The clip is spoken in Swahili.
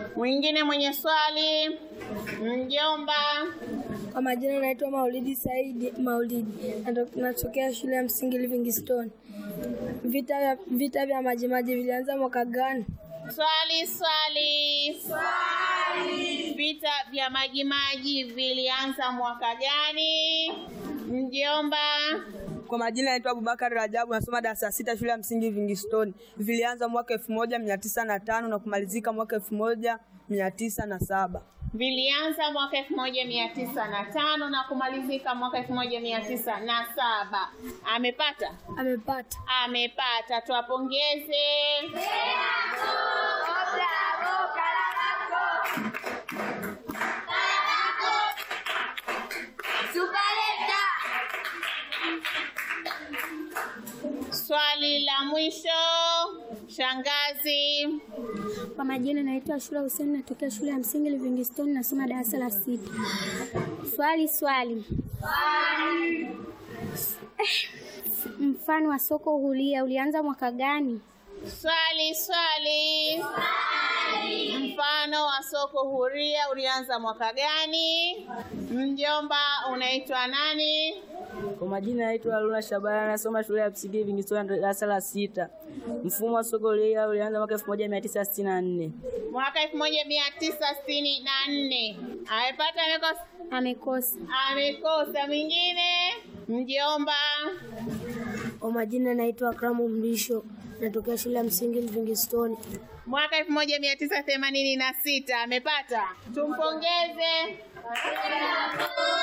Mwingine mwenye swali? Mjomba. Kwa majina naitwa Maulidi Saidi Maulidi, Nato- natokea shule ya msingi Livingstone. Vita vya, vita vya Majimaji vilianza mwaka gani? Swali, swali. Swali. Vita vya Majimaji vilianza mwaka gani? Mjomba. Kwa majina naitwa Abubakar Rajabu, nasoma darasa la sita shule ya msingi Livingstone. Vilianza mwaka elfu moja mia tisa na tano na kumalizika mwaka elfu moja mia tisa na saba. Vilianza mwaka elfu moja mia tisa na tano na kumalizika mwaka elfu moja mia tisa na saba. Amepata? Amepata. Amepata, tuwapongeze. Swali la mwisho, shangazi. Kwa majina naitwa Shura Hussein, natokea shule ya msingi Livingstone, nasoma darasa la sita. Swali swali. Eh, Mfano wa soko huria ulianza mwaka gani? Swali, swali. Mfano wa soko huria ulianza mwaka gani? Mjomba, unaitwa nani? Kwa majina naitwa Haruna Shabana, nasoma shule ya msingi Livingstone darasa la sita. Mfumo wa soko huria ulianza mwaka elfu moja mia tisa sitini na nne. Mwaka elfu moja mia tisa sitini na nne. Amepata, amekosa? Amekosa. Amekosa. Mwingine? Mjomba. Kwa majina naitwa Akramu Mrisho, natokea shule ya msingi Livingstone. Mwaka elfu moja mia tisa themanini na sita. Amepata, tumpongeze.